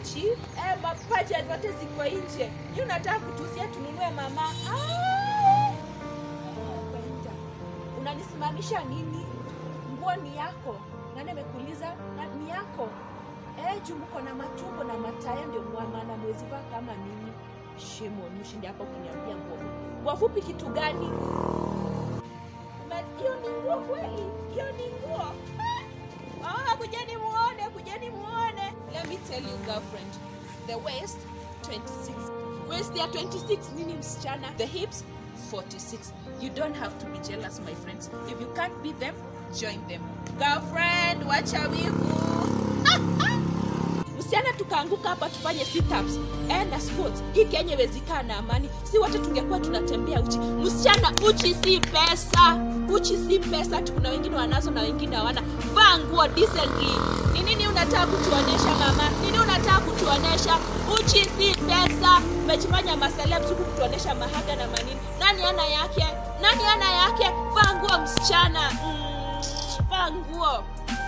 uchi eh, mapaja zote ziko nje. Ni unataka kutusia tununue mama? Ah! Brenda, Unanisimamisha nini? Nguo ni yako. Nani amekuuliza? Na ni yako. Eh, juu mko na matumbo na mataya ndio maana mwezi vaa kama mimi. Shemo, ni ushindi hapa ukiniambia nguo fupi. Nguo fupi kitu gani? Ume- Hiyo ni nguo kweli? Hiyo ni nguo? Ah, kujeni muone, kujeni muone. Let me tell you girlfriend, the waist 26. Waist ya 26 nini msichana? The hips 46. You don't have to be jealous my friends. If you can't beat them, join them. Girlfriend, wacha wivu. msichana tukaanguka hapa tufanye sit-ups eh, na squats hii kenya iwezikaa na amani si wote tungekuwa tunatembea uchi msichana uchi si pesa uchi si pesa hati kuna wengine wanazo na wengine hawana vaa nguo decently ni nini unataka kutuonesha mama nini unataka kutuonesha uchi si pesa umejifanya maselebs huku kutuonesha mahaga na manini nani ana yake nani ana yake vaa nguo msichana mm, vaa nguo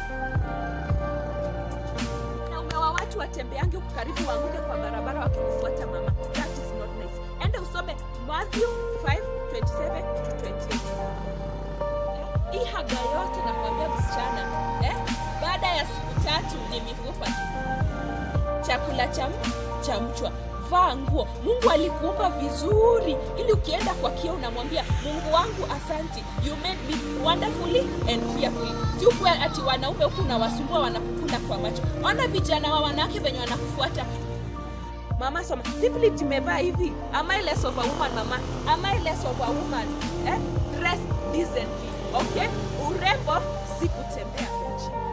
wanaume wa watu watembeange huku karibu waanguke kwa barabara wakikufuata mama that is not nice ende usome matthew 5 27 to 28 Eh, hii haga yote nakwambia msichana eh? baada ya siku tatu ni mifupa tu chakula cha m- cha mchwa vaa nguo mungu alikuumba vizuri ili ukienda kwa kio unamwambia mungu wangu asanti you made me wonderfully and fearfully si ukwe ati wanaume huku unawasumbua wanakukuna kwa macho ona vijana wa wanawake venye wanakufuata mama soma simply tumevaa hivi am I less of a woman mama am I less of a woman eh? dress decently okay urembo si kutembea uchi